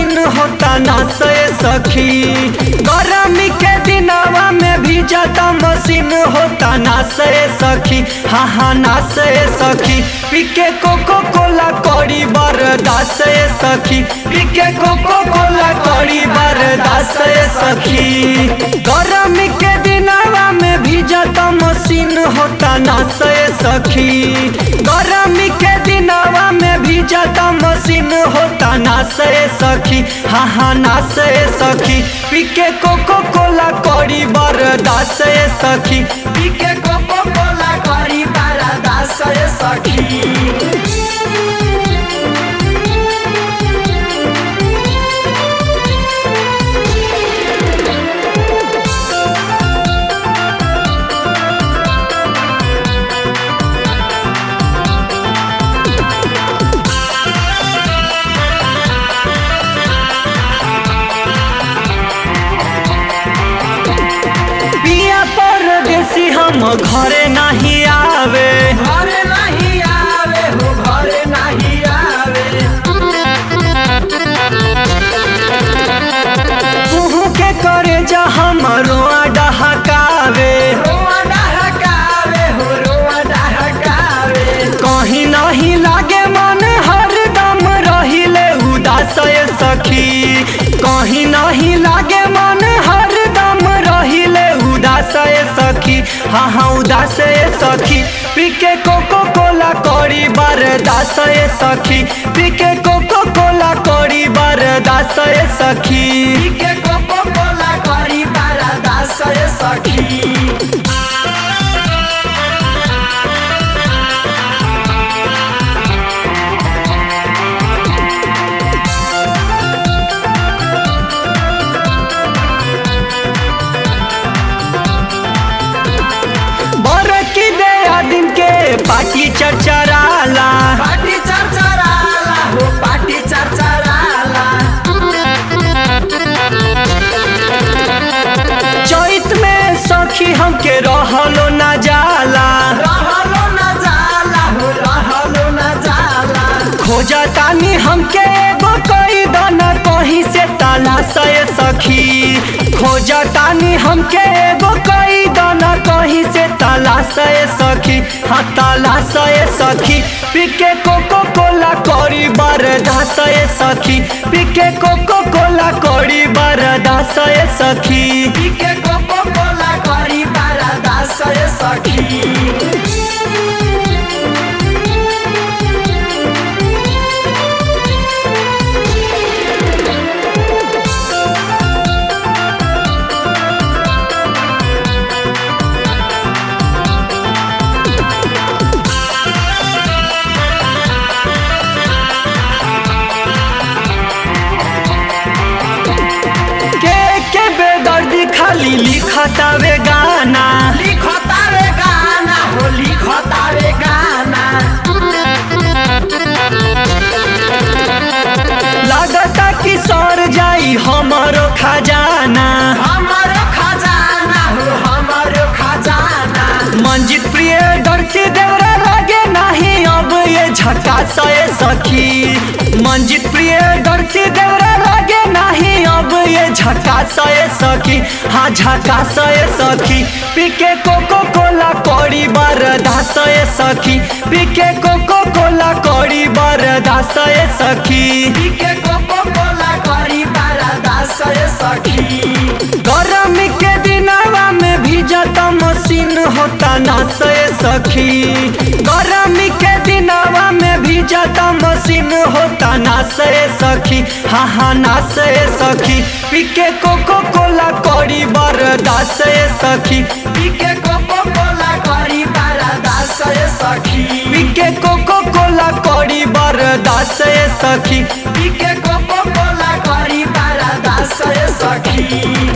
machine होता ना से सखी गरमी के दिनवा में भी जाता मशीन होता ना से सखी हाँ हाँ ना से सखी पीके कोको कोला करी बरदास से सखी पीके कोको कोला करी बरदास से सखी गरमी के दिनवा में भी जाता मशीन होता ना से सखी गरमी के दिनवा में भी जाता मशीन होता ना से सखी हाँ हाँ ना से सखी पीके कोको कोला करी बरदास से सखी पीके कोको कोला करी बरदास से सखी पिया परदेसी हम घरे नहीं आवे घरे नहीं आवे हो घरे नहीं आवे तुहू के करे जा हमरो डहकावे रोआ डहकावे हो रोआ डहकावे कहीं नहीं लागे मन हरदम रहिले उदास ये सखी कहीं नहीं लागे मन हरदम रहिले उदास ये सखी हाँ हाँ उदास ये सखी पीके कोको कोला करी बरदास ये सखी पीके कोको कोला करी बरदास ये सखी के कोको कोला करी बरदास ये सखी बरकी दे दिन के पार्टी चरचराला पाटी चरचराला हो पाटी चरचराला चैत में सखी हमके रहलो ना जाला रहलो न जाला हो रहलो न जाला खोजा तानी हमके एगो कोई दाना कहीं से तलाश ये सखी खोजा तानी हमके एगो कोई दाना कहीं से तलाश ये सखी हाँ तलाश ये सखी पीके कोको कोला करी बरदास ये सखी पीके कोको कोला करी बरदास ये सखी के कोको कोला करी बरदास ये सखी के के बेदर्दी खाली लिखतावे गाना लिखतावे गाना हो लिखतावे गाना लागता कि सर जाई हमारो खजाना हमारो खजाना हो हमारो खजाना मंजित प्रिय दर्शी देवरा लागे नहीं अब ये झटा सए सखी मंजित प्रिय दर्शी देवरा लागे नहीं अब ये झटा सए सखी हाँ झटा सए सखी पीके कोको कोला करी बरदा सए सखी पीके कोको कोला करी बरदा सए सखी के कोको कोला करी बरदास ये सखी गरमी के दिनवा में भी जाता मशीन होता ना से सखी गरमी के दिनवा में भी जाता मशीन होता ना से सखी हाँ हाँ ना से सखी पीके कोको कोला करी बरदास से सखी के कोको कोला करी बरदास ये सखी पीके कोको कोला करी बरदास से सखी के कोको कोला करी बरदास ये सखी